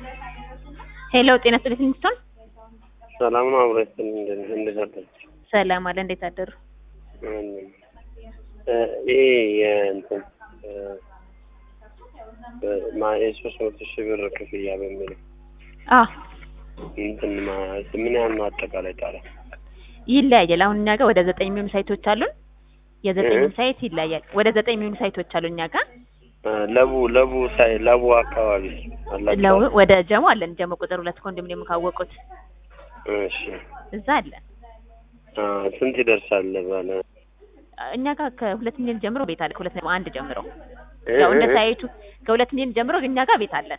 ሄሎ ጤና ይስጥልኝ ሊንግስቶን ሰላም ነው። አብሮ ይስጥልኝ። እንደ- እንዴት አደርሽ? ሰላም አለ እንዴት አደሩ እ ይሄ የእንትን እ እ ማ- የሶስት መቶ ሺህ ብር ክፍያ በሚለው አ እንትን ማ- ምን ያህል ነው አጠቃላይ ጣሪያ? ይለያያል አሁን እኛ ጋር ወደ ዘጠኝ የሚሆኑ ሳይቶች አሉን የዘጠኙ እ? ሳይት ይለያያል ወደ ዘጠኝ የሚሆኑ ሳይቶች አሉ እኛ ጋር እ ለቡ ለቡ ሳይ ለቡ አካባቢ አላችሁ? ለው ወደ ጀሞ አለን ጀሞ ቁጥር ሁለት ኮንዶሚኒየም ካወቁት እሺ እዛ አለን አ ስንት ይደርሳል ባለ እኛ ጋር ከሁለት ሚሊዮን ጀምሮ ቤት አለ ከሁለት ነጥብ አንድ ጀምሮ እ? ያው እንደ እ? ሳይቱ ከሁለት ሚሊዮን ጀምሮ እኛ ጋር ቤት አለን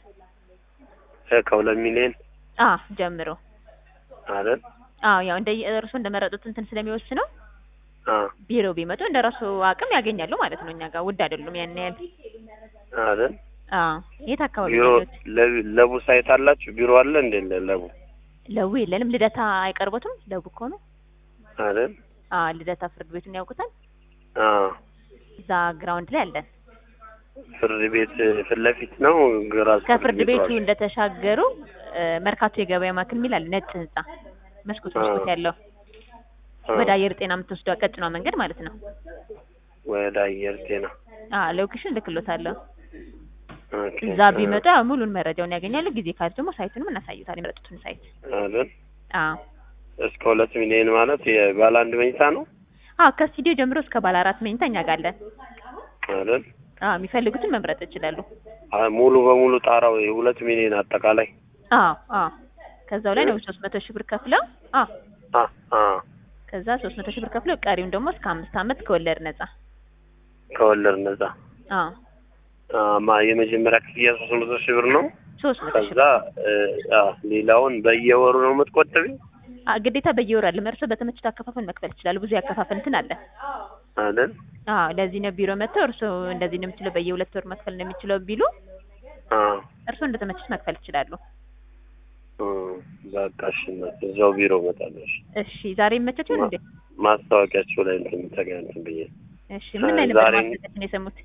እ ከሁለት ሚሊዮን አ ጀምሮ አይደል? አዎ ያው እንደ እርሱ እንደመረጡት እንትን ስለሚወስነው አ ቢሮ ቢመጡ እንደ ራሱ አቅም ያገኛሉ ማለት ነው እኛ ጋር ውድ አይደሉም ያን ያህል አይደል? አዎ የት አካባቢ ቢሮ ነው ያሉት? ለቡ- ለቡ ሳይት አላችሁ? ቢሮ አለ እንዴ ለቡ ለቡ የለንም ልደታ አይቀርቦትም ለቡ እኮ ነው አይደል? አ ልደታ ፍርድ ቤቱን ያውቁታል አ እዛ ግራውንድ ላይ አለን ፍርድ ቤት ፊት ለፊት ነው። ግራ ከፍርድ ቤቱ አለ። እንደተሻገሩ እ፣ መርካቶ የገበያ ማዕከል የሚል አለ ነጭ ህንጻ መስኮት አ። መስኮት ያለው አ፣ ወደ አየር ጤና የምትወስደው ቀጭኗ መንገድ ማለት ነው ወደ አየር ጤና አ ሎኬሽን ልክሎታለሁ ኦኬ። እዛ ቢመጡ ያው ሙሉን መረጃውን ያገኛሉ ጊዜ ካለ ደግሞ ሳይቱንም እናሳዩታል የመረጡትን ሳይት አይደል? አ እስከ ሁለት ሚሊዮን ማለት የባለ አንድ መኝታ ነው አ ከስቱዲዮ ጀምሮ እስከ ባለ አራት መኝታ እኛ ጋር አለን አይደል? አ የሚፈልጉትን መምረጥ ይችላሉ አ፣ ሙሉ በሙሉ ጣራው የሁለት ሚሊዮን አጠቃላይ አ አ ከዛው ላይ ነው ሶስት መቶ ሺህ ብር ከፍለው አ አ አ ከዛ ሶስት መቶ ሺህ ብር ከፍለው ቀሪውን ደግሞ እስከ አምስት አመት ከወለድ ነጻ ከወለድ ነጻ አ አ፣ ማ የመጀመሪያ ክፍያ ሶስት መቶ ሺህ ብር ነው። ሶስት መቶ ሺህ ከዛ እ፣ አ፣ ሌላውን በየወሩ ነው የምትቆጥቢ አ ግዴታ በየወሩ አለ እርሶ በተመቹት አከፋፈል መክፈል ይችላሉ ብዙ ያከፋፈል እንትን አለ አይደል? አዎ ለዚህ ነው ቢሮ መጥተው እርሶ እንደዚህ ነው የምችለው በየሁለት ወር መክፈል ነው የሚችለው ቢሉ አ እርሶ እንደተመቹት መክፈል ይችላሉ እ፣ በቃ እሺ፣ እናት እዛው ቢሮ እመጣለሁ። እሺ። እሺ ዛሬ ይመቻችኋል እንዴ ማስታወቂያቸው ላይ እንትን ተገናኝተን ብዬ እሺ ምን ላይ ነበር ዛሬ- ማስታወቂያችን የሰሙት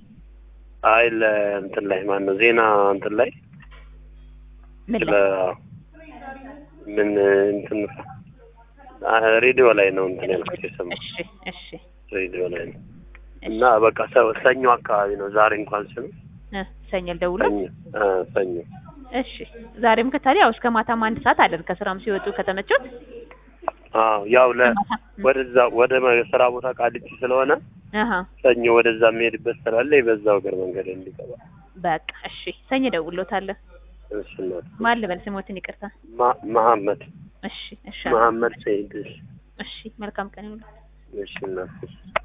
አይ ለእንትን ላይ ማን ነው ዜና እንትን ላይ ምን ስለ ላይ ምን እንትን አ፣ ሬዲዮ ላይ ነው እንትን ያልኩት የሰማሁት እሺ እሺ ሬዲዮ ላይ ነው እና በቃ ሰ- ሰኞ አካባቢ ነው ዛሬ እንኳን ስም እ ሰኞ ደውሎ ሰኞ አ፣ ሰኞ እሺ ዛሬም ከታዲያ ያው እስከ ማታም አንድ ሰዓት አለን ከስራም ሲወጡ ከተመቾት አዎ ያው ለ ማታ ወደዛ ወደ መ- ስራ ቦታ ቃሊቲ ስለሆነ አሃ ሰኞ ወደዛ የሚሄድበት ስላለ በዛው እግር መንገድ እንዲገባ በቃ እሺ ሰኞ ደውሎታለሁ እሺ እናት ማን ልበል ስሞትን ይቅርታ ማ- መሐመድ እሺ እሺ መሐመድ ሰይድ እሺ እሺ መልካም ቀን ይሁን እሺ እናት